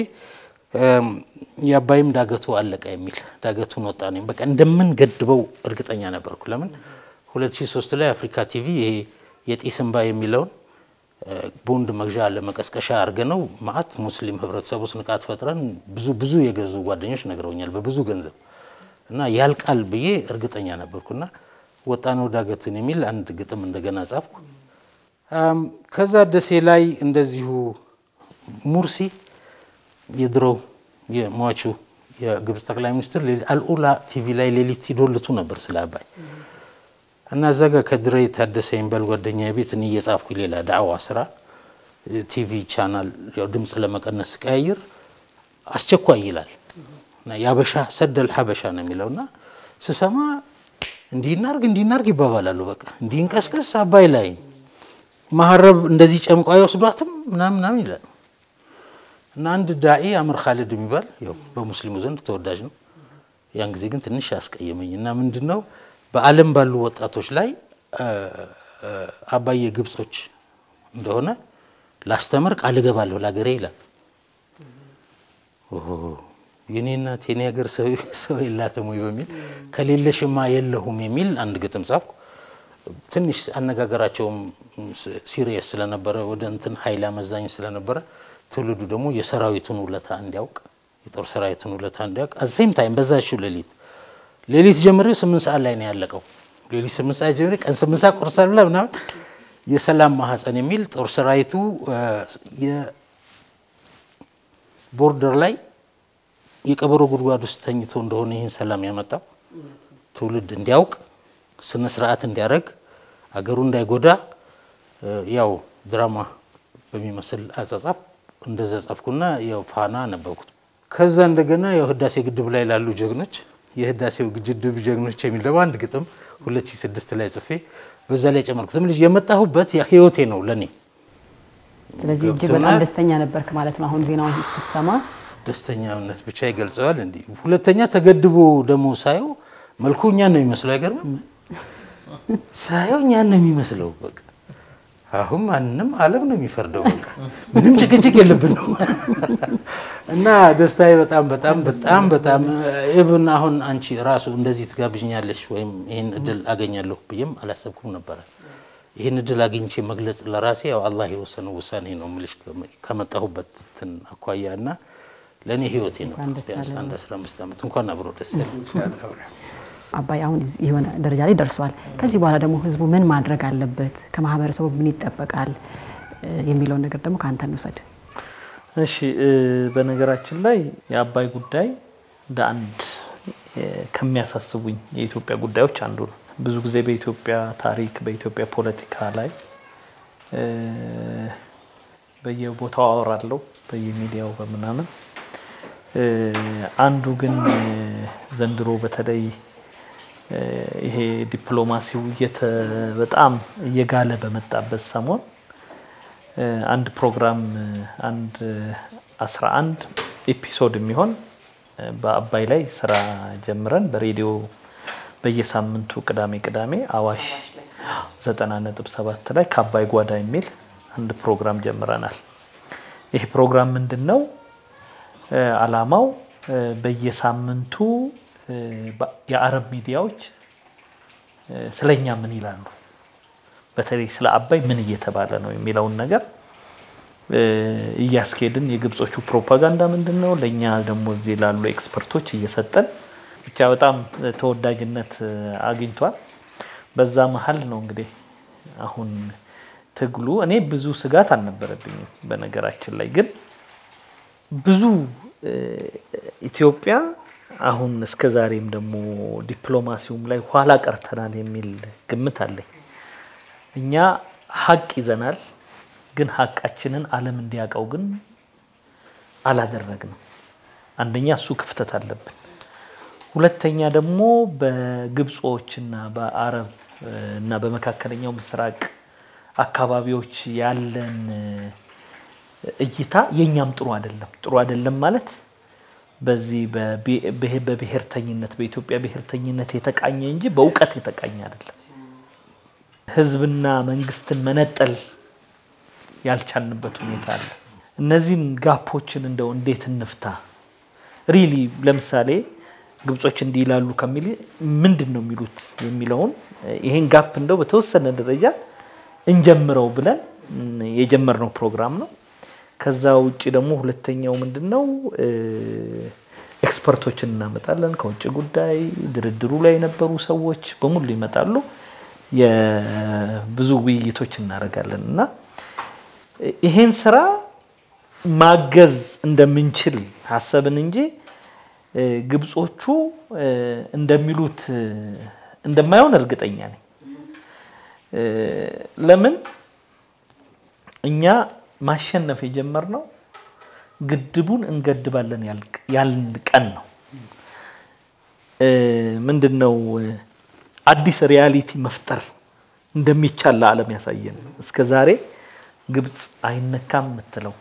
C: የአባይም ዳገቱ አለቀ የሚል ዳገቱን ወጣ ነኝ በቃ እንደምን ገድበው እርግጠኛ ነበርኩ። ለምን 2003 ላይ አፍሪካ ቲቪ ይሄ የጢስ እንባ የሚለውን ቦንድ መግዣ ለመቀስቀሻ አድርገ ነው ማአት ሙስሊም ህብረተሰብ ውስጥ ንቃት ፈጥረን ብዙ ብዙ የገዙ ጓደኞች ነግረውኛል በብዙ ገንዘብ እና ያልቃል ብዬ እርግጠኛ ነበርኩና ወጣ ነው ዳገቱን የሚል አንድ ግጥም እንደገና ጻፍኩ። ከዛ ደሴ ላይ እንደዚሁ ሙርሲ የድሮው የሟቹ የግብፅ ጠቅላይ ሚኒስትር አልኡላ ቲቪ ላይ ሌሊት ሲዶልቱ ነበር ስለ አባይ እና እዛ ጋር ከድሬ የታደሰ የሚባል ጓደኛ ቤት እኔ እየጻፍኩ ሌላ ዳዕዋ ስራ ቲቪ ቻናል ያው ድምፅ ለመቀነስ ቀያይር አስቸኳይ ይላል እና የአበሻ ሰደል ሀበሻ ነው የሚለው እና ስሰማ እንዲናርግ እንዲናርግ ይባባላሉ። በቃ እንዲንቀስቀስ አባይ ላይ ማሀረብ እንደዚህ ጨምቋ አይወስዷትም ምናምን ምናምን ይላል እና አንድ ዳኢ አምር ካሊድ የሚባል ያው በሙስሊሙ ዘንድ ተወዳጅ ነው። ያን ጊዜ ግን ትንሽ ያስቀየመኝ እና ምንድን ነው በዓለም ባሉ ወጣቶች ላይ አባይ የግብጾች እንደሆነ ላስተምር ቃል እገባለሁ ለሀገሬ ይላል። የኔ እናት የኔ ሀገር ሰው የላትም ወይ በሚል ከሌለሽማ የለሁም የሚል አንድ ግጥም ጻፍኩ። ትንሽ አነጋገራቸውም ሲሪየስ ስለነበረ ወደ እንትን ኃይል አመዛኝ ስለነበረ ትውልዱ ደግሞ የሰራዊቱን ውለታ እንዲያውቅ የጦር ሰራዊቱን ውለታ እንዲያውቅ አዘይም ታይም በዛችው ሌሊት ሌሊት ጀምሬ ስምንት ሰዓት ላይ ነው ያለቀው። ሌሊት ስምንት ሰዓት ጀምሬ ቀን ስምንት ሰዓት ቁርስ አልበላ ምናምን የሰላም ማህፀን የሚል ጦር ሰራዊቱ የቦርደር ላይ የቀበሮ ጉድጓድ ውስጥ ተኝቶ እንደሆነ ይህን ሰላም ያመጣው ትውልድ እንዲያውቅ ስነ ስርዓት እንዲያደርግ አገሩ እንዳይጎዳ ያው ድራማ በሚመስል አጻጻፍ እንደዛ ጻፍኩና ያው ፋና ነበርኩት። ከዛ እንደገና ያው ህዳሴ ግድብ ላይ ላሉ ጀግኖች የህዳሴው ግድብ ጀግኖች የሚል ደግሞ አንድ ግጥም 2006 ላይ ጽፌ በዛ ላይ ጨመርኩት። ልጅ የመጣሁበት ህይወቴ ነው ለኔ።
A: ስለዚህ እጅግ በጣም ደስተኛ ነበርክ ማለት ነው። አሁን ዜናውን ስትሰማ
C: ደስተኛነት ብቻ ይገልጸዋል። እንዲህ ሁለተኛ ተገድቦ ደግሞ ሳየው መልኩ እኛን ነው የሚመስለው። አይገርምም? ሳየው እኛን ነው የሚመስለው። በቃ አሁን ማንም ዓለም ነው የሚፈርደው። በቃ ምንም ጭቅጭቅ የለብን ነው እና ደስታዬ በጣም በጣም በጣም በጣም ኢቭን አሁን አንቺ ራሱ እንደዚህ ትጋብዥኛለሽ ወይም ይህን እድል አገኛለሁ ብዬም አላሰብኩም ነበረ። ይህን እድል አግኝቼ መግለጽ ለራሴ ያው አላህ የወሰነው ውሳኔ ነው የምልሽ ከመጣሁበት እንትን አኳያ እና ለእኔ ህይወቴ ነው። ቢያንስ አንድ አስራ አምስት ዓመት እንኳን አብሮ ደስ ያለ
A: አባይ አሁን የሆነ ደረጃ ላይ ደርሷል። ከዚህ በኋላ ደግሞ ህዝቡ ምን ማድረግ አለበት፣ ከማህበረሰቡ ምን ይጠበቃል የሚለውን ነገር ደግሞ ከአንተ እንውሰድ።
B: እሺ በነገራችን ላይ የአባይ ጉዳይ እንደ አንድ ከሚያሳስቡኝ የኢትዮጵያ ጉዳዮች አንዱ ነው። ብዙ ጊዜ በኢትዮጵያ ታሪክ፣ በኢትዮጵያ ፖለቲካ ላይ በየቦታው አወራለሁ፣ በየሚዲያው በምናምን። አንዱ ግን ዘንድሮ በተለይ ይሄ ዲፕሎማሲው በጣም እየጋለ በመጣበት ሰሞን አንድ ፕሮግራም አንድ አስራ አንድ ኤፒሶድ የሚሆን በአባይ ላይ ስራ ጀምረን በሬዲዮ በየሳምንቱ ቅዳሜ ቅዳሜ አዋሽ ዘጠና ነጥብ ሰባት ላይ ከአባይ ጓዳ የሚል አንድ ፕሮግራም ጀምረናል። ይህ ፕሮግራም ምንድን ነው? አላማው በየሳምንቱ የአረብ ሚዲያዎች ስለኛ ምን ይላሉ፣ በተለይ ስለ አባይ ምን እየተባለ ነው የሚለውን ነገር እያስኬድን የግብጾቹ ፕሮፓጋንዳ ምንድን ነው፣ ለእኛ ደግሞ እዚህ ላሉ ኤክስፐርቶች እየሰጠን ብቻ በጣም ተወዳጅነት አግኝቷል። በዛ መሀል ነው እንግዲህ አሁን ትግሉ እኔ ብዙ ስጋት አልነበረብኝም። በነገራችን ላይ ግን ብዙ ኢትዮጵያ አሁን እስከ ዛሬም ደግሞ ዲፕሎማሲውም ላይ ኋላ ቀርተናል የሚል ግምት አለኝ። እኛ ሀቅ ይዘናል፣ ግን ሀቃችንን ዓለም እንዲያውቀው ግን አላደረግንም። አንደኛ እሱ ክፍተት አለብን። ሁለተኛ ደግሞ በግብጾችና በአረብ እና በመካከለኛው ምስራቅ አካባቢዎች ያለን እይታ የእኛም ጥሩ አይደለም። ጥሩ አይደለም ማለት በዚህ በብሔርተኝነት በኢትዮጵያ ብሔርተኝነት የተቃኘ እንጂ በእውቀት የተቃኘ አይደለም። ሕዝብና መንግስትን መነጠል ያልቻልንበት ሁኔታ አለ። እነዚህን ጋፖችን እንደው እንዴት እንፍታ? ሪሊ ለምሳሌ ግብጾች እንዲህ ይላሉ ከሚል ምንድን ነው የሚሉት የሚለውን ይሄን ጋፕ እንደው በተወሰነ ደረጃ እንጀምረው ብለን የጀመርነው ፕሮግራም ነው። ከዛ ውጭ ደግሞ ሁለተኛው ምንድን ነው ኤክስፐርቶችን እናመጣለን ከውጭ ጉዳይ ድርድሩ ላይ የነበሩ ሰዎች በሙሉ ይመጣሉ። የብዙ ውይይቶች እናደርጋለን እና ይሄን ስራ ማገዝ እንደምንችል ሀሰብን እንጂ ግብጾቹ እንደሚሉት እንደማይሆን እርግጠኛ ነኝ። ለምን እኛ ማሸነፍ የጀመርነው ግድቡን እንገድባለን ያልን ቀን ነው። ምንድን ነው አዲስ ሪያሊቲ መፍጠር እንደሚቻል ለዓለም ያሳየን። እስከ ዛሬ ግብፅ አይነካም የምትለው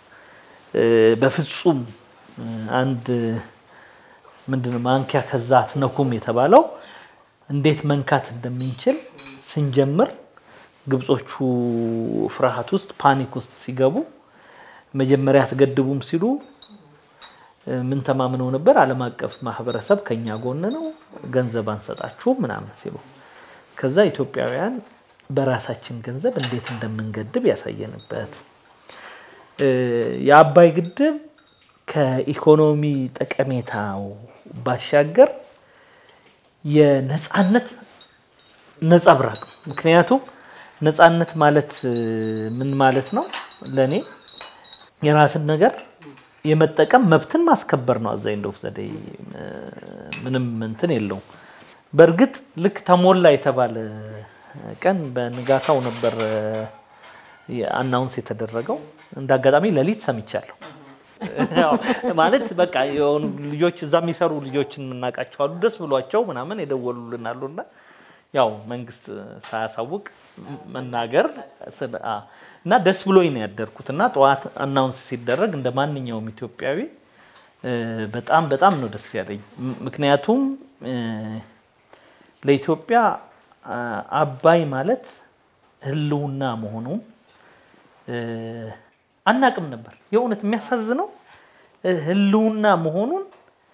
B: በፍጹም አንድ ምንድነው ማንኪያ ከዛ አትነኩም የተባለው እንዴት መንካት እንደምንችል ስንጀምር ግብጾቹ ፍርሃት ውስጥ ፓኒክ ውስጥ ሲገቡ መጀመሪያ አትገድቡም ሲሉ ምን ተማምነው ነበር? ዓለም አቀፍ ማህበረሰብ ከኛ ጎን ነው፣ ገንዘብ አንሰጣችሁም ምናምን ሲሉ ከዛ ኢትዮጵያውያን በራሳችን ገንዘብ እንዴት እንደምንገድብ ያሳየንበት የአባይ ግድብ ከኢኮኖሚ ጠቀሜታው ባሻገር የነፃነት ነጸብራቅ ነው። ምክንያቱም ነፃነት ማለት ምን ማለት ነው? ለእኔ የራስን ነገር የመጠቀም መብትን ማስከበር ነው። አዛ ኢንድ ኦፍ ዘ ዴይ ምንም እንትን የለውም። በእርግጥ ልክ ተሞላ የተባለ ቀን በንጋታው ነበር አናውንስ የተደረገው። እንደ አጋጣሚ ሌሊት ሰምቻለሁ። ማለት በቃ የሆኑ ልጆች እዛ የሚሰሩ ልጆችን የምናውቃቸው አሉ። ደስ ብሏቸው ምናምን የደወሉልን አሉና ያው መንግስት ሳያሳውቅ መናገር እና ደስ ብሎኝ ነው ያደርኩት እና ጠዋት አናውንስ ሲደረግ እንደ ማንኛውም ኢትዮጵያዊ በጣም በጣም ነው ደስ ያለኝ። ምክንያቱም ለኢትዮጵያ አባይ ማለት ህልውና መሆኑን አናቅም ነበር። የእውነት የሚያሳዝነው ህልውና መሆኑን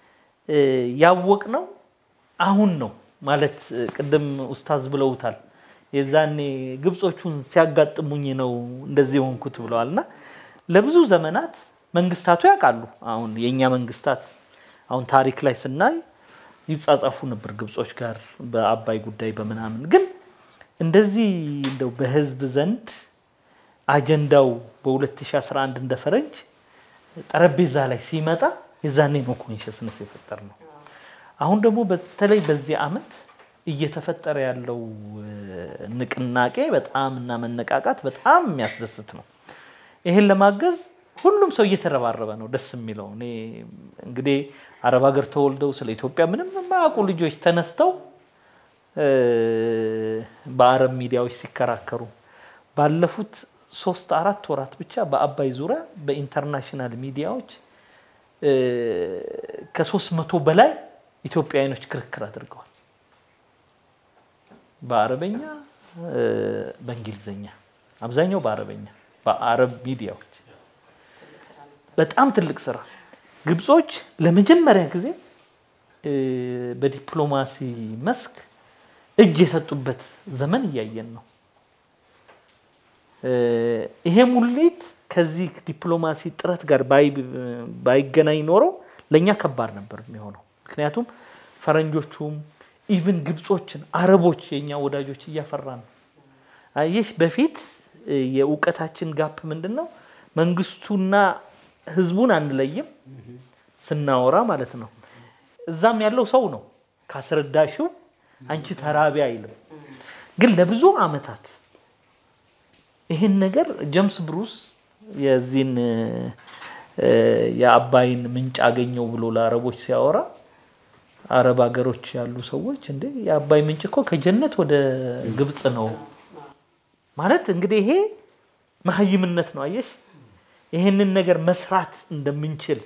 B: ያወቅነው አሁን ነው ማለት ቅድም ኡስታዝ ብለውታል። የዛኔ ግብጾቹን ሲያጋጥሙኝ ነው እንደዚህ የሆንኩት ብለዋል። እና ለብዙ ዘመናት መንግስታቱ ያውቃሉ። አሁን የእኛ መንግስታት አሁን ታሪክ ላይ ስናይ ይጻጻፉ ነበር ግብጾች ጋር በአባይ ጉዳይ በምናምን። ግን እንደዚህ እንደው በህዝብ ዘንድ አጀንዳው በ2011 እንደ ፈረንጅ ጠረጴዛ ላይ ሲመጣ የዛኔ ነው ኮንሽስነስ የፈጠር ነው። አሁን ደግሞ በተለይ በዚህ ዓመት እየተፈጠረ ያለው ንቅናቄ በጣም እና መነቃቃት በጣም የሚያስደስት ነው። ይሄን ለማገዝ ሁሉም ሰው እየተረባረበ ነው። ደስ የሚለው እኔ እንግዲህ አረብ ሀገር ተወልደው ስለ ኢትዮጵያ ምንም የማያውቁ ልጆች ተነስተው በአረብ ሚዲያዎች ሲከራከሩ ባለፉት ሶስት አራት ወራት ብቻ በአባይ ዙሪያ በኢንተርናሽናል ሚዲያዎች ከሶስት መቶ በላይ ኢትዮጵያውያኖች ክርክር አድርገዋል። በአረበኛ፣ በእንግሊዝኛ፣ አብዛኛው በአረበኛ በአረብ ሚዲያዎች በጣም ትልቅ ስራ። ግብጾች ለመጀመሪያ ጊዜ በዲፕሎማሲ መስክ እጅ የሰጡበት ዘመን እያየን ነው። ይሄ ሙሌት ከዚህ ዲፕሎማሲ ጥረት ጋር ባይገናኝ ኖሮ ለእኛ ከባድ ነበር የሚሆነው። ምክንያቱም ፈረንጆቹም ኢቭን ግብጾችን፣ አረቦች የእኛ ወዳጆች እያፈራ ነው። አየሽ በፊት የእውቀታችን ጋፕ ምንድን ነው? መንግስቱና ህዝቡን አንለይም ስናወራ ማለት ነው። እዛም ያለው ሰው ነው ካስረዳሽው አንቺ ተራቢ አይልም። ግን ለብዙ አመታት ይህን ነገር ጀምስ ብሩስ የዚህን የአባይን ምንጭ አገኘው ብሎ ለአረቦች ሲያወራ አረብ ሀገሮች ያሉ ሰዎች እንዴ የአባይ ምንጭ እኮ ከጀነት ወደ ግብፅ ነው ማለት እንግዲህ ይሄ መሀይምነት ነው። አየሽ ይህንን ነገር መስራት እንደምንችል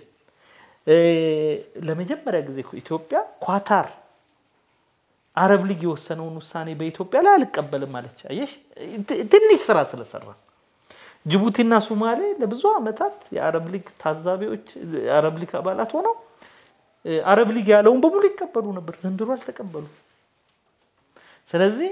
B: ለመጀመሪያ ጊዜ እኮ ኢትዮጵያ ኳታር አረብ ሊግ የወሰነውን ውሳኔ በኢትዮጵያ ላይ አልቀበልም አለች። አየሽ ትንሽ ስራ ስለሰራ ጅቡቲና ሶማሌ ለብዙ ዓመታት የአረብ ሊግ ታዛቢዎች የአረብ ሊግ አባላት ሆነው አረብ ሊግ ያለውን በሙሉ ይቀበሉ ነበር። ዘንድሮ አልተቀበሉ። ስለዚህ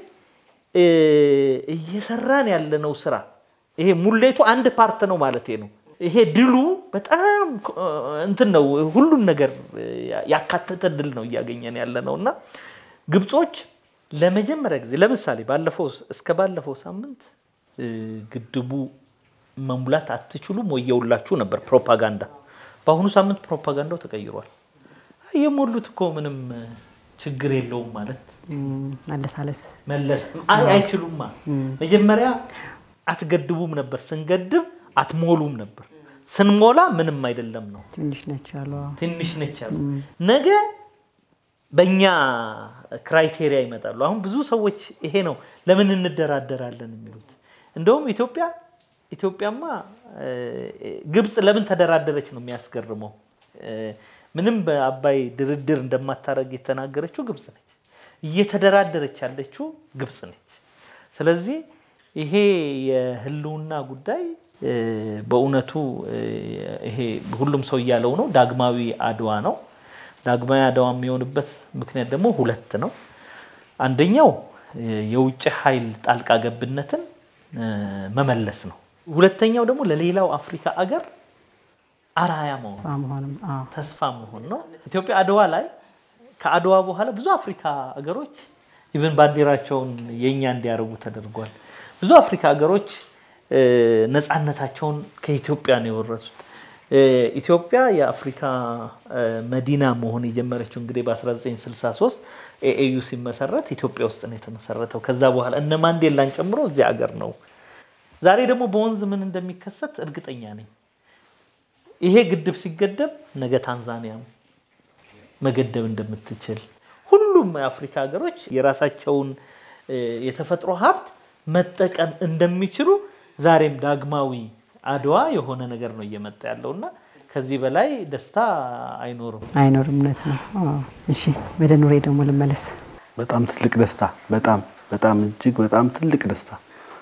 B: እየሰራን ያለነው ስራ ይሄ ሙሌቱ አንድ ፓርት ነው ማለት ነው። ይሄ ድሉ በጣም እንትን ነው፣ ሁሉን ነገር ያካተተ ድል ነው እያገኘን ያለ ነው እና ግብጾች ለመጀመሪያ ጊዜ ለምሳሌ ባለፈው እስከ ባለፈው ሳምንት ግድቡ መሙላት አትችሉም ወየውላችሁ ነበር ፕሮፓጋንዳ። በአሁኑ ሳምንት ፕሮፓጋንዳው ተቀይሯል። የሞሉት እኮ ምንም ችግር የለውም ማለት
A: ማለሳለስ
B: መለስ አይችሉማ። መጀመሪያ አትገድቡም ነበር፣ ስንገድብ አትሞሉም ነበር፣ ስንሞላ ምንም አይደለም ነው።
A: ትንሽ ነች አሉ።
B: ትንሽ ነች አሉ። ነገ በእኛ ክራይቴሪያ ይመጣሉ። አሁን ብዙ ሰዎች ይሄ ነው ለምን እንደራደራለን የሚሉት። እንደውም ኢትዮጵያ ኢትዮጵያማ ግብፅ ለምን ተደራደረች ነው የሚያስገርመው። ምንም በአባይ ድርድር እንደማታደርግ የተናገረችው ግብፅ ነች። እየተደራደረች ያለችው ግብፅ ነች። ስለዚህ ይሄ የህልውና ጉዳይ በእውነቱ ይሄ ሁሉም ሰው እያለው ነው፣ ዳግማዊ አድዋ ነው። ዳግማዊ አድዋ የሚሆንበት ምክንያት ደግሞ ሁለት ነው። አንደኛው የውጭ ኃይል ጣልቃ ገብነትን መመለስ ነው። ሁለተኛው ደግሞ ለሌላው አፍሪካ አገር አርአያ መሆን
A: መሆንም አዎ
B: ተስፋ መሆን ነው። ኢትዮጵያ አድዋ ላይ ከአድዋ በኋላ ብዙ አፍሪካ ሀገሮች ኢቨን ባንዲራቸውን የእኛ እንዲያደርጉ ተደርጓል። ብዙ አፍሪካ ሀገሮች ነፃነታቸውን ከኢትዮጵያ ነው የወረሱት። ኢትዮጵያ የአፍሪካ መዲና መሆን የጀመረችው እንግዲህ በ1963 ኤኤዩ ሲመሰረት ኢትዮጵያ ውስጥ ነው የተመሰረተው። ከዛ በኋላ እነ ማንዴላን ጨምሮ እዚህ ሀገር ነው። ዛሬ ደግሞ በወንዝ ምን እንደሚከሰት እርግጠኛ ነኝ። ይሄ ግድብ ሲገደብ ነገ ታንዛኒያም መገደብ እንደምትችል ሁሉም የአፍሪካ ሀገሮች የራሳቸውን የተፈጥሮ ሀብት መጠቀም እንደሚችሉ ዛሬም ዳግማዊ አድዋ የሆነ ነገር ነው እየመጣ ያለው እና ከዚህ በላይ ደስታ አይኖርም።
A: አይኖርም። እውነት ነው። አዎ። እሺ ወደ ኑሬ ደግሞ ልመለስ።
D: በጣም ትልቅ ደስታ፣ በጣም በጣም እጅግ በጣም ትልቅ ደስታ።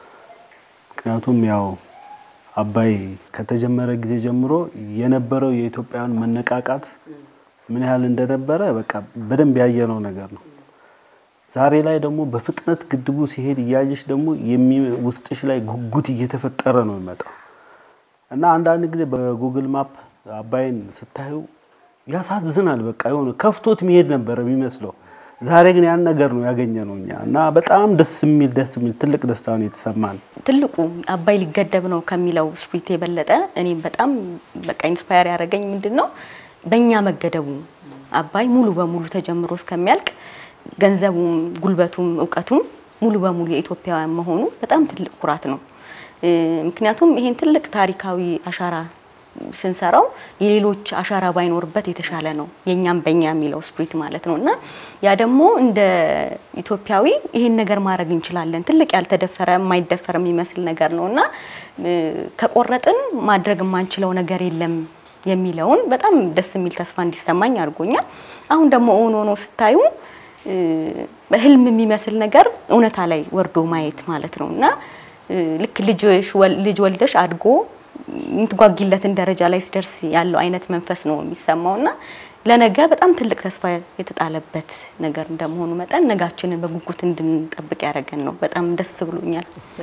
D: ምክንያቱም ያው አባይ ከተጀመረ ጊዜ ጀምሮ የነበረው የኢትዮጵያውያን መነቃቃት ምን ያህል እንደነበረ በቃ በደንብ ያየነው ነገር ነው። ዛሬ ላይ ደግሞ በፍጥነት ግድቡ ሲሄድ እያየሽ ደግሞ ውስጥሽ ላይ ጉጉት እየተፈጠረ ነው የሚመጣው እና አንዳንድ ጊዜ በጉግል ማፕ አባይን ስታዩ ያሳዝናል። በቃ የሆነ ከፍቶት መሄድ ነበረ የሚመስለው። ዛሬ ግን ያን ነገር ነው ያገኘ ነው እኛ እና በጣም ደስ የሚል ደስ የሚል ትልቅ ደስታ ነው የተሰማን።
E: ትልቁ አባይ ሊገደብ ነው ከሚለው ስፕሪት የበለጠ እኔም በጣም በቃ ኢንስፓየር ያደረገኝ ምንድን ነው በእኛ መገደቡ አባይ ሙሉ በሙሉ ተጀምሮ እስከሚያልቅ ገንዘቡም ጉልበቱም እውቀቱም ሙሉ በሙሉ የኢትዮጵያውያን መሆኑ በጣም ትልቅ ኩራት ነው። ምክንያቱም ይሄን ትልቅ ታሪካዊ አሻራ ስንሰራው የሌሎች አሻራ ባይኖርበት የተሻለ ነው፣ የኛም በእኛ የሚለው ስፕሪት ማለት ነው። እና ያ ደግሞ እንደ ኢትዮጵያዊ ይሄን ነገር ማድረግ እንችላለን። ትልቅ ያልተደፈረ የማይደፈር የሚመስል ነገር ነው እና ከቆረጥን ማድረግ የማንችለው ነገር የለም የሚለውን በጣም ደስ የሚል ተስፋ እንዲሰማኝ አድርጎኛል። አሁን ደግሞ እውን ሆኖ ስታዩ ህልም የሚመስል ነገር እውነታ ላይ ወርዶ ማየት ማለት ነው እና ልክ ልጅ ወልደሽ አድጎ የምትጓጊለትን ደረጃ ላይ ሲደርስ ያለው አይነት መንፈስ ነው የሚሰማው እና ለነገ በጣም ትልቅ ተስፋ የተጣለበት ነገር እንደመሆኑ መጠን ነጋችንን በጉጉት እንድንጠብቅ ያደረገን ነው። በጣም ደስ ብሎኛል።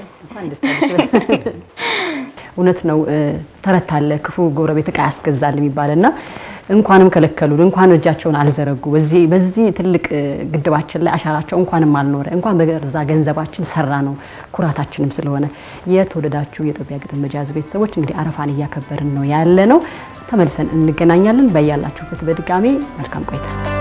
A: እውነት ነው። ተረት አለ ክፉ ጎረቤት ዕቃ ያስገዛል የሚባልና እንኳንም ከለከሉን፣ እንኳን እጃቸውን አልዘረጉ። በዚህ በዚህ ትልቅ ግድባችን ላይ አሻራቸው እንኳንም አልኖረ፣ እንኳን በገዛ ገንዘባችን ሰራ ነው ኩራታችንም ስለሆነ። የተወደዳችሁ የኢትዮጵያ ግጥም መጃዝ ቤተሰቦች እንግዲህ አረፋን እያከበርን ነው ያለ ነው። ተመልሰን እንገናኛለን። በያላችሁበት በድጋሚ መልካም ቆይታ